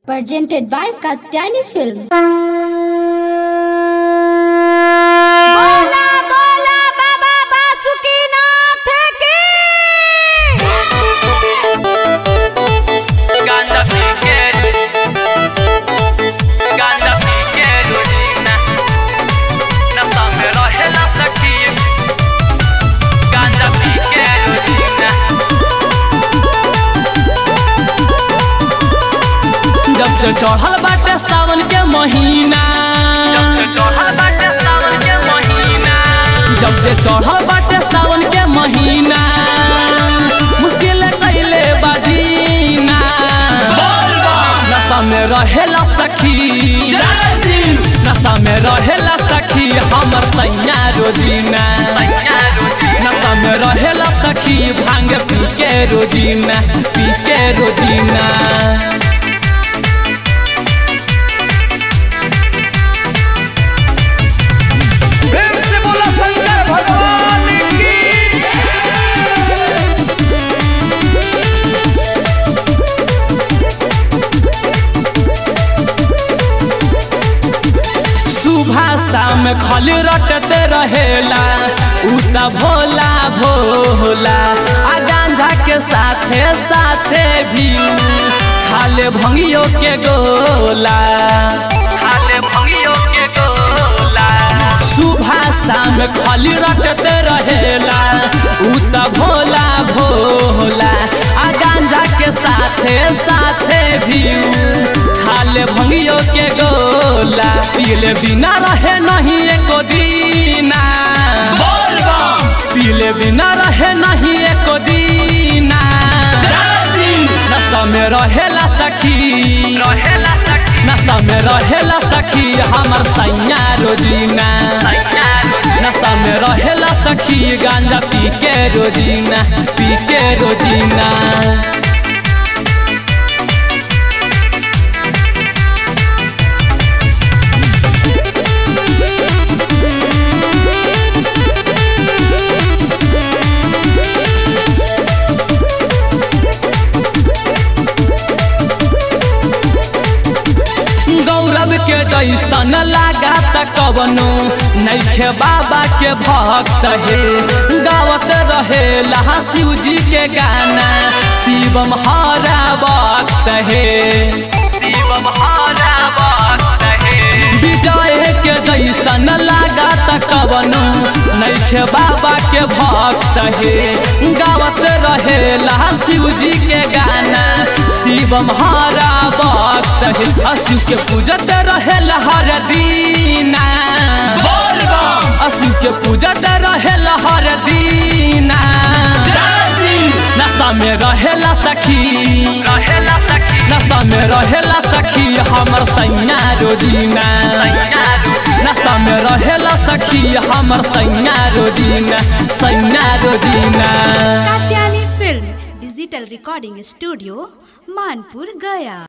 presented by Katyani Film. बोला बोला बाबा बासुकीनाथ की Ganda piquero Ganda piquero Nina Na samera hela sakim Ganda piquero Nina जब से चढ़ल बाटे सावन के महीना जब से चढ़ल बाटे सावन के महीना जब से चढ़ल बाटे सावन के महीना मुश्किल कैले बदीना नशा में रहेला सखी नशा में रहेला सखी हमर सैया रोजीना नशा में रहेला सखी भांग पी के रोजीना पी के रोजीना प्रेम से बोला शंकर भगवान की सुबह शाम खाली रटते रहेला उ त भोला भोला आ गांजा के साथे साथे भी खाले भंगियो के गोला हाले भंगियो के गोला सुबह शाम खाली रटते रहेला उ त भोला भोला आ गांजा के साथे साथे भी खाले भंगियो के गोला पीले बिना रहे नहीं एको दीना पीले बिना रहे नहीं एको दीना नशा में रहेला सखी रहेला सखी नशा में रहेला सखी हमर सैया रोजीना नशा में रहेला सखी गांजा पी के रोजीना पी के रोजीना गौरव के जैसन लागा त कवनो नैखे बाबा के भक्त हे गावत रहेला शिव जी के गाना शिवम हरा वक्त हे शिवम हारा वक्त है विजय के जैसन लागा त कवनो नैखे बाबा के भक्त हे गावत रहेला शिव जी के गाना शिवम हरा वक्त हे आ शिव के पूजत रहेला हर दीना शिव के पूजत रहेला हर दीना नशा में रहेला सखी रहेला सखी नशा में रहेला सखी हमर सैया रोजीना नशा में रहेला सखी हमर सैया रोजीना सैया रोजीना Katyani film digital recording studio Manpur गया